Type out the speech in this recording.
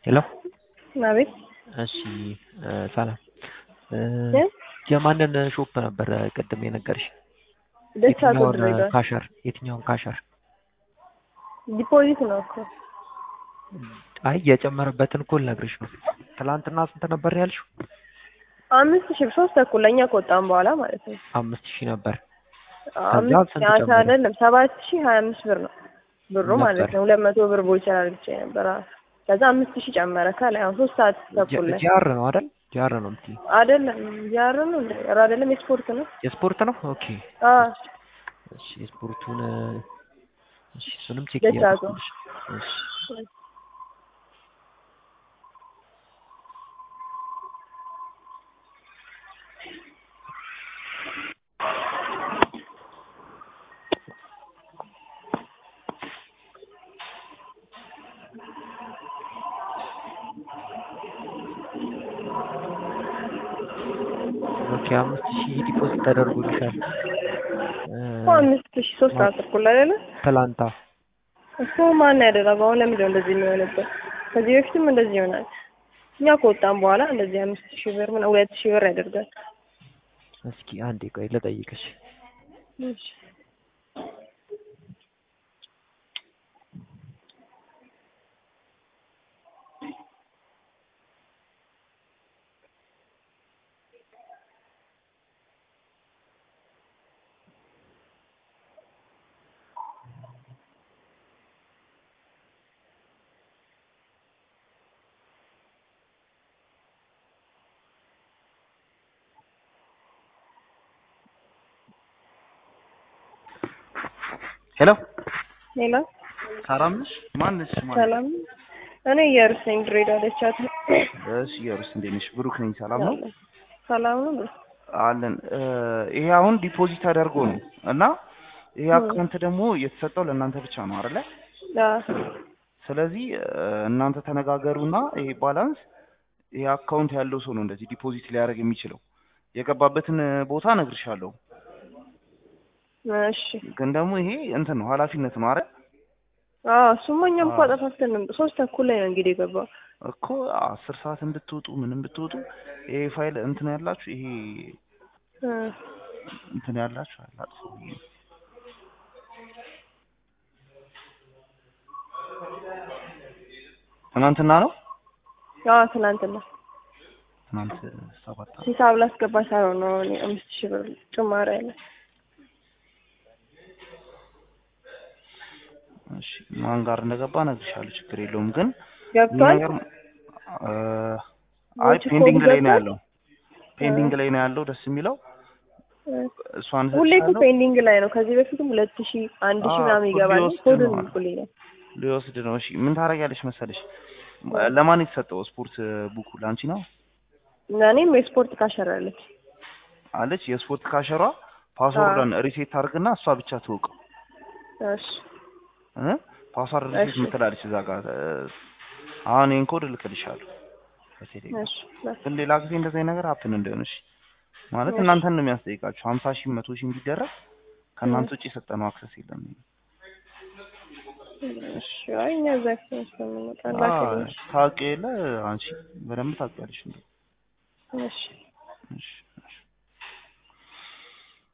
ሄሎ አቤት እሺ ሰላም እ? የማንን ሾፕ ነበር ቅድም የነገርሽ? ደስ አቶ የትኛውን ድሬዳዋ ካሸር የትኛውን ካሸር? ዲፖዚት ነው እኮ አይ የጨመረበትን እኮ ልነግርሽ ነው። ትላንትና ስንት ነበር ያልሽው? አምስት ሺህ ሶስት ተኩል ለእኛ ከወጣን በኋላ ማለት ነው። አምስት ሺህ ነበር። አምስት ስንት ያንተ ጨመረ? አይደለም ሰባት ሺህ ሀያ አምስት ብር ነው ብሩ ማለት ነበር። ነው። ሁለት መቶ ብር ቦይቸር አድርጌ ነበር። አዎ። ከዛ አምስት ሺህ ጨመረ ከላይ አሁን ሶስት ሰዓት ተኩል ላይ ጃር ነው አይደል? ጃር ነው የምትይኝ? አይደለም ያር ነው እንደ ኧረ አይደለም የስፖርት ነው። የስፖርት ነው። ኦኬ አዎ እሺ የስፖርቱን እሺ እሱንም ቼክ ደስ እያደረኩልሽ እሺ ኦኬ አምስት ሺህ ዲፖዚት ተደርጎልሻል እ፣ እኮ አምስት ሺህ ሶስት ሰዓት ተኩል ላይ አይደለ ትላንታ እሱ ማን ያደረገው? አሁን ለምንድን ነው እንደዚህ የሚሆንበት? ከዚህ በፊትም እንደዚህ ይሆናል። እኛ ከወጣን በኋላ እንደዚህ አምስት ሺህ ብር ምን ሁለት ሺህ ብር ያደርጋል። እስኪ አንዴ ቆይ ልጠይቅሽ። እሺ ሄሎ ሌላ ሰላም ነሽ? ማን ነሽ? ማን ሰላም እኔ እየሩስ ነኝ ድሬዳዋ ደቻት እሺ፣ የሩስ እንዴት ነሽ? ብሩክ ነኝ። ሰላም ነው ሰላም ነው ብሎ አለን። እ፣ ይሄ አሁን ዲፖዚት ተደርጎ ነው እና ይሄ አካውንት ደግሞ የተሰጠው ለእናንተ ብቻ ነው አይደለ? ስለዚህ እ፣ እናንተ ተነጋገሩና ይሄ ባላንስ ይሄ አካውንት ያለው ሰው ነው እንደዚህ ዲፖዚት ሊያደርግ የሚችለው። የገባበትን ቦታ እነግርሻለሁ፣ እሺ ግን ደግሞ ይሄ እንትን ነው ኃላፊነት ነው አይደል? አዎ እሱማ እኛም እኮ አዎ። አጠፋፍተን ነው ሶስት ተኩል ላይ ነው እንግዲህ የገባው እኮ አስር ሰዓት ብትወጡ ምንም ብትወጡ ይሄ ፋይል እንትን ያላችሁ ይሄ እ፣ እንትን ያላችሁ አላጥፉ ብዬ ነው። ትናንትና ነው አዎ ትናንትና ትናንት ሰባት አመት ሂሳብ ላስገባ ሳይሆን ነው እኔ አምስት ሺህ ብር ጭማሪ አለ እሺ ማን ጋር እንደገባ እነግርሻለሁ ችግር የለውም ግን ይህ ገብቷል ነገር እ፣ አይ ወጪ ፔንዲንግ ኮድ ላይ ነው ገብቷል? ያለው ፔንዲንግ ላይ ነው ያለው ደስ የሚለው እ፣ እሷን ሁሌ እኮ ሰጥቻለሁ ፔንዲንግ ላይ ነው ከዚህ በፊትም ሁለት ሺህ አንድ ሺህ አዎ፣ ምናምን ኮድ ይገባል ሊወስድ ኮዱን ነው። ይልኩልኛል ሊወስድ ነው እሺ ምን ታደርጊያለሽ መሰለሽ ለማን የተሰጠው ስፖርት ቡኩ ለአንቺ ነው እኔም የስፖርት ካሸራለች አለች የስፖርት ካሸሯ ፓስወርዷን ሪሴት ታርግና እሷ ብቻ ትወቀው እሺ እ ፓስወርድ ሪሴት እሺ። ምትላለች እዛ ጋር እ፣ አሁን ይሄን ኮድ እልክልሻለሁ በቴሌግራም እሺ ግን ሌላ ጊዜ እንደዚህ አይነት ነገር ሀፕን እንደሆነ እሺ ማለት እሺ። እናንተን ነው የሚያስጠይቃችሁ ሀምሳ ሺህ መቶ ሺህ ቢደረግ ከእናንተ ውጭ የሰጠነው አክሰስ የለም እሺ አይ እኛ እዛ ስለምንመጣ አዎ፣ ላክልኝ ታውቂ የለ አንቺ በደንብ ታውቂያለሽ እንዴ እሺ እሺ